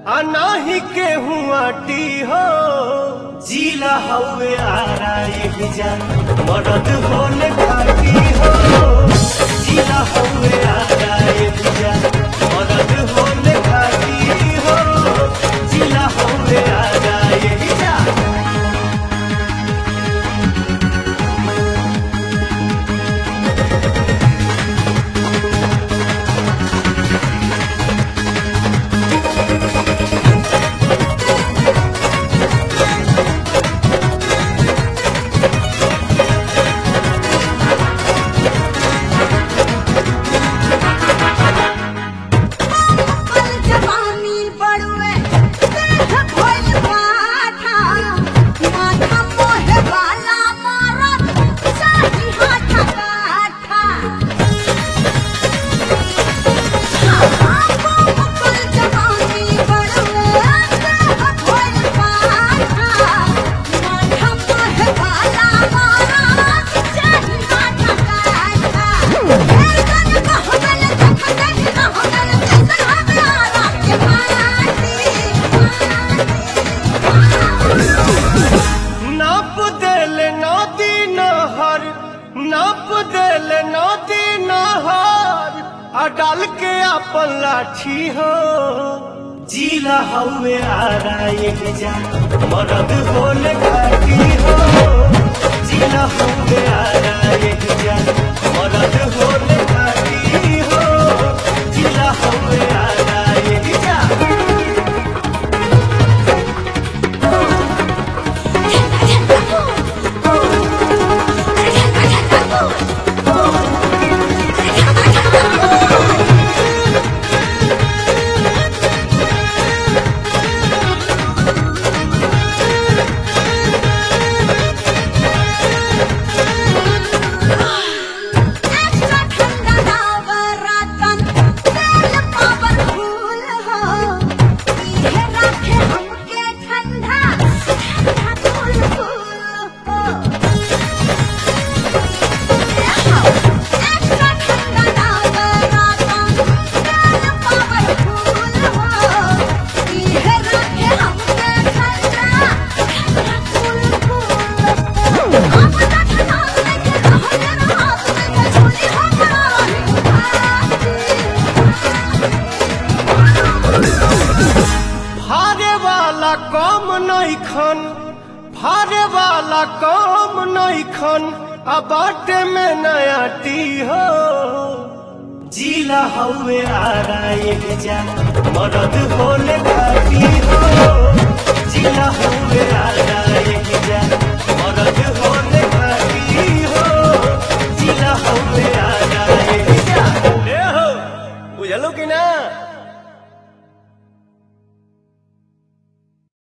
आ नाही के हुआटी हो जिला हवे आरा एक जान मरद होले खाटी हो जिला हवे आरा एक जान मरद होले खाटी हो जिला हवे आरा एक जान पल जवानी बड़ुए देह भइल पाठा माथा मोहे वाला मारत साही हाथ काठा पल जवानी बड़ुए देह भइल पाठा माथा मोहे वाला मारत साही हाथ काठा हे कन कहबल तखन रहगल कैसन हमरा के माटी नाप देल नदी नहर नाप देल नदी नहर आ डाल के अपन लाठी हो जिला हवे आरा एक जान मरद होले घाटी हो जिला हवे आरा एक जान मरद होले घाटी हो जिला हवे आरा एक जान एक्स्ट्रा ठंडा नवरतन तेल पावरफुल हो इहे रखे हमके ठंडा ठंडा कूल कूल हो एक्स्ट्रा ठंडा नवरतन तेल पावरफुल हो इहे रखे हमके ठंडा ठंडा कूल कूल हो अब तक नाम लेके रहले रात में छोड़ी फारे वाला कम नइखन फारे वाला कम नइखन आ बाटे में नया टी हो जिला हवे आरा एक जा मरद होले घाटी हो जिला हवे आरा एक जा मरद होले घाटी हो जिला हवे आरा एक जा ए हो बुझलो कि ना